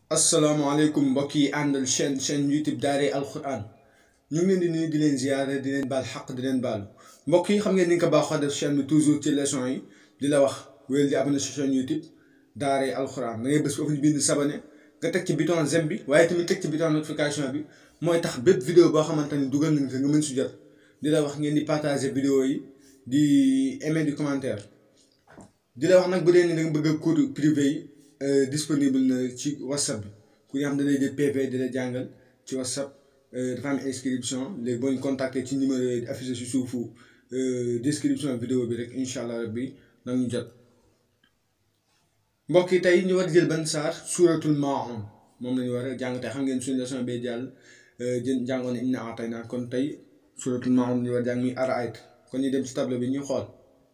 asalaamaaleykum mbokk yi àndal chaîne chaîne YouTube Daaray Alxuraan ñu ngi leen di nuyu di leen ziyaare di leen baal xaq di leen baalu mbokk yi xam ngeen ni nga ko baaxoo def chaîne bi toujours ci leçon yi di la wax wéyal di abonné si chaîne YouTube Daaray Alxuraan da ngay bés foofu ñu bind sabane nga teg ci bouton j'aime bi waaye tamit teg ci bouton notification bi mooy tax bépp vidéo boo xamante ni dugal nañ ko nga mën si jot di la wax ngeen di partager vidéo yi di aimer di commentaire di la wax nag bu dee ni da nga bëgg a cours privé yi disponible na ci whatsapp bi ku nga xam ne day jël PV di la jàngal ci whatsapp dafa am inscription léegi boo ñu contacter ci numéro yooyu di affiché si suufu description vidéo bi rek incha allah rabbi nag ñu jot mbokk yi tey ñu war a jël ban saar suuratul maa'un moom la ñu war a jàng tey xam ngeen suñu leçon bee jàll jën jàngoon inna a'taynaa kon tey suuratul maa'un ñu war a jàng muy ara'ayta kon ñu dem ci tableau bi ñu xool.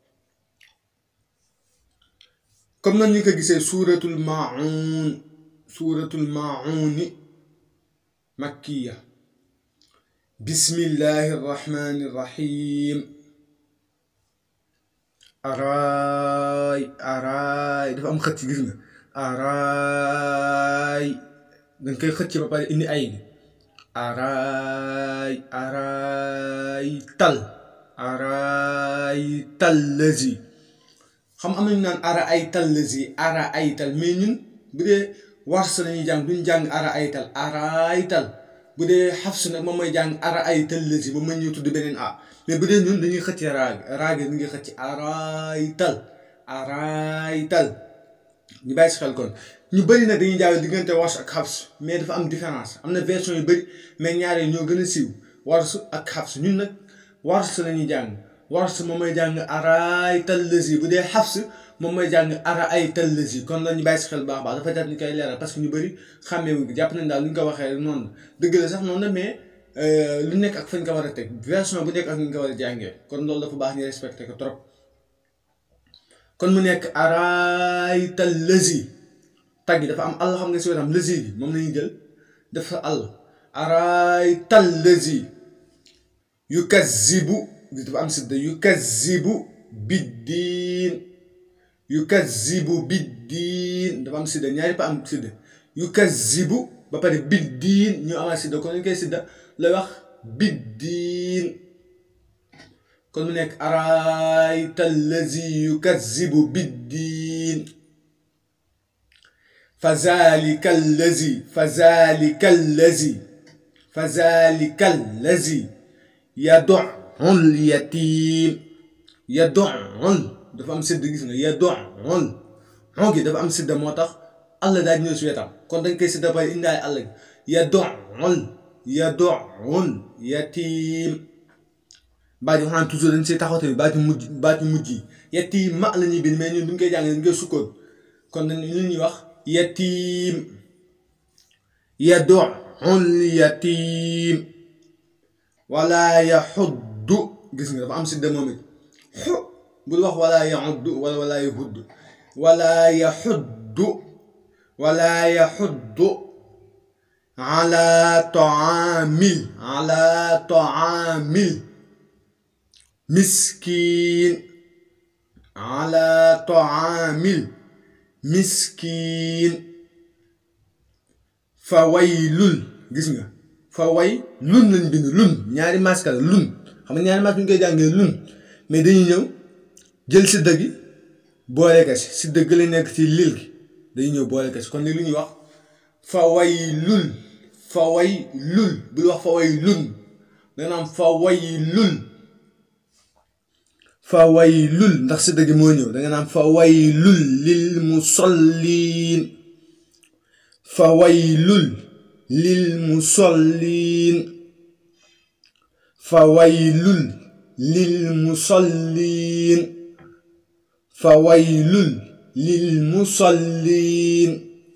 comme nan ñu ko gisee suuratul maa'un suuratul maa'uni makkiya bismillahi rahmani rahim araay araay dafa am xëcc gis nga araay danga koy xëcc ba pare indi ay gi araay araay tal araay tal lazi xam am nañu naan ara ay tal lazi ara ay tal mais ñun bu dee wars lañuy jàng duñ jàng ara ay tal ara ay tal bu dee xafs nag moom mooy jàng ara ay tal lazi ba ma ñëw tudd beneen a mais bu dee ñun dañuy xëcc raag raage ñu ngi xëcc araay tal araay tal ñu bàyyi si xel kon ñu bëri nag dañuy jàng diggante wars ak xafs mais dafa am différence am na version yu bëri mais ñaaree ñoo gën a siiw wars ak xafs ñun nag wars lañuy jàng wars moom mooy jàng araay tal lazi bu dee xafs moom mooy jàng ara ay tal lazi kon la ñu bàyyi si xel baax baax dafa jar ñu koy leeral parce que ñu bëri xàmmee wuñ ko jàpp nañ daal lu ñu ko waxee noonu dëgg la sax noonu la mais lu nekk ak fañ ko war a teg version bu nekk ak ñu ko war a jàngee kon loolu dafa baax ñu respecté ko trop kon mu nekk araay tal lazi tag yi dafa am àll xam nga si wetam lazi bi moom lañuy jël dafa àll araay tal lazi yukazzibu dafa am sidda yukazzibu biddiin yukazzibu biddiin dafa am sidda ñaari pa am sidda yukazzibu ba pare biddiin ñu amaat sidda kon ñu koy sidda lay wax biddiin kon mu nekk araayta allazi yukazzibu biddiin fa zalika allazi fa zalika allazi fa zalika allazi yad'u ul yatiim yad'ul dafa am sédd gis nga yad'ul xon gi dafa am sédd moo tax allah daal ñëw si wetam kon dañ koy sédd ba indaay allah gi yad'ul yad'ul yatiim baat yi xanaa toujours dañ siy taxaw tamit baat yu mujj baat yu mujj yi yatiim ma la ñuy bind mais ñun duñ koy jàng dañ koy sukkoon kon dañ li ñuy wax yatiim yad'ul yatiim wala yaxuddu gis nga dafa am si moom it xu bul wax wala yaxuddu wala wala yaxuddu wala yaxuddu wala yaxuddu ala taamil ala taamil miskiin ala taamil miskiin fa waylul gis nga fa way lun lañ bind lun ñaari masque la lun xam nga ñaari masque bu ñu koy jàngee lun mais dañuy ñëw jël sidda gi boole ko si sidda gi la nekk ci lil gi dañuy ñëw boole ko si kon li lu ñuy wax fa way lul fa way lul bul wax fa way lun danga naan fa way lul fa way lul ndax sidda gi moo ñëw danga naan fa way lul lil musolliin fa way lul lil musolliin fa waylul lil musolliin fa waylul lil musolliin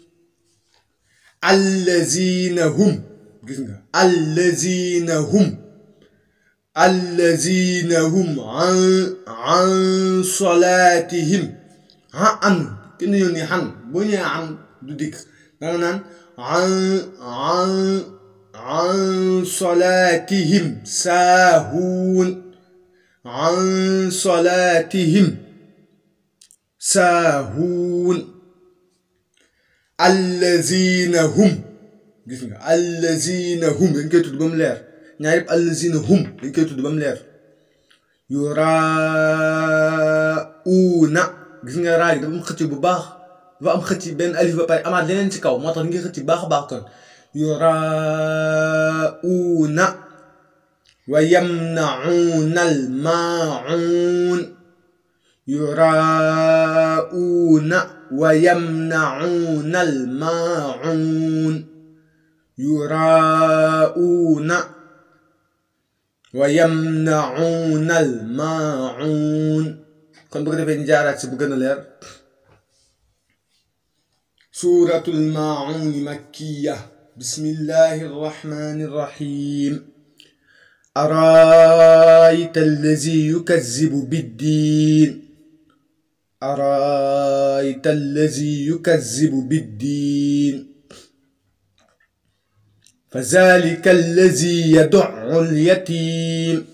allaziina hum gis nga allaziina hum allaziina hum an an salaatihim ha an kenn yoon ni xan boo ñëwee an du dikk danga naan an an an salaatihim saahuun an salaatihim saahuun allazina hum gis nga allazina hum dañ koy tudd ba mu leer ñaar yëpp allazina hum dañ koy tudd ba mu leer yurauna gis nga raa gi dafa am xëcc bu baax dafa am xëcc benn alif ba pare amaat leneen ci kaw moo tax ngi xëcc baax a baax kon yurauna wa yamnauna al maun yurauna wa yamnauna al maun yurauna wa yamnauna al maun kon bu ko defee ñu jaaraat si bu gën a leer suuratul maun makkiya bismillahi arrahmani arrahim أرايت الذي يكذب بالدين أرايت الذي يكذب بالدين فذلك الذي يدع اليتيم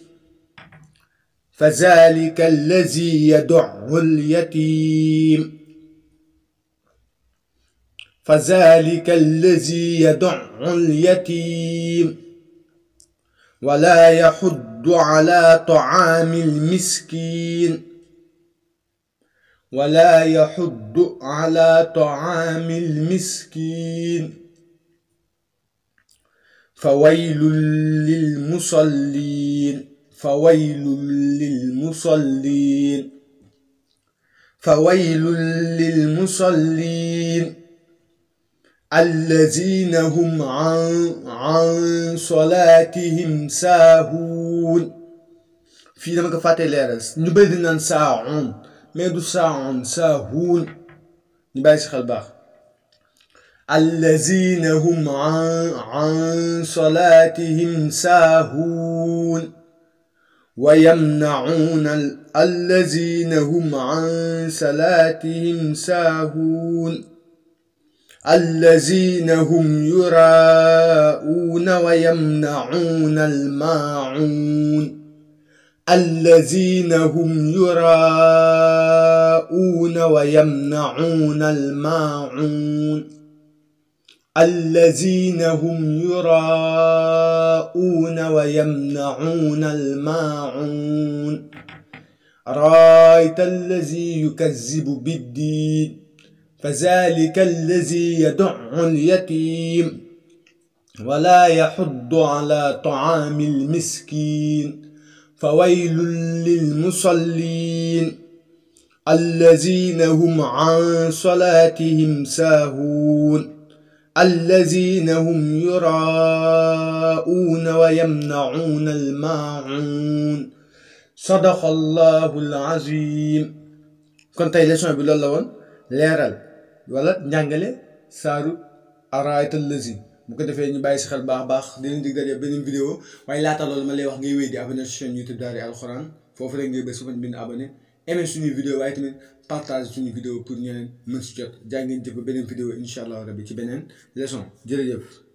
فذلك الذي يدع اليتيم فذلك الذي يدع اليتيم ولا يحض على طعام المسكين ولا يحض على طعام المسكين فويل للمصلين فويل للمصلين فويل للمصلين الذين هم عن عن صلاتهم ساهون fii dama ko fàtte leeral ñu bëri di naan saaun mais du saaun saahuun ñu bàyyi si xel baax الذين هم عن عن صلاتهم ساهون ويمنعون الذين هم عن صلاتهم ساهون الذين هم يراءون ويمنعون الماعون الذين هم يراءون ويمنعون الماعون الذين هم يراءون ويمنعون الماعون رأيت الذي يكذب بالدين فذلك الذي يدع اليتيم ولا يحض على طعام المسكين فويل للمصلين الذين هم عن صلاتهم ساهون الذين هم يراءون ويمنعون الماعون صدق الله العظيم كنت leçon bi loolu la woon leeral wala njàngale saaru araayatal lazi bu ko defee ñu bàyyi si xel baax baax di leen dig daje beneen vidéo waaye laata loolu ma lay wax ngay wéy di abonné si chaîne YouTube Daara Alxuraan foofu rek ngay bës su bind abonné aimé suñuy vidéo waaye tamit partage suñu vidéo pour ñeneen mën si jot jaa ngeen jëf ba beneen vidéo incha allah rabbi ci beneen leçon jërëjëf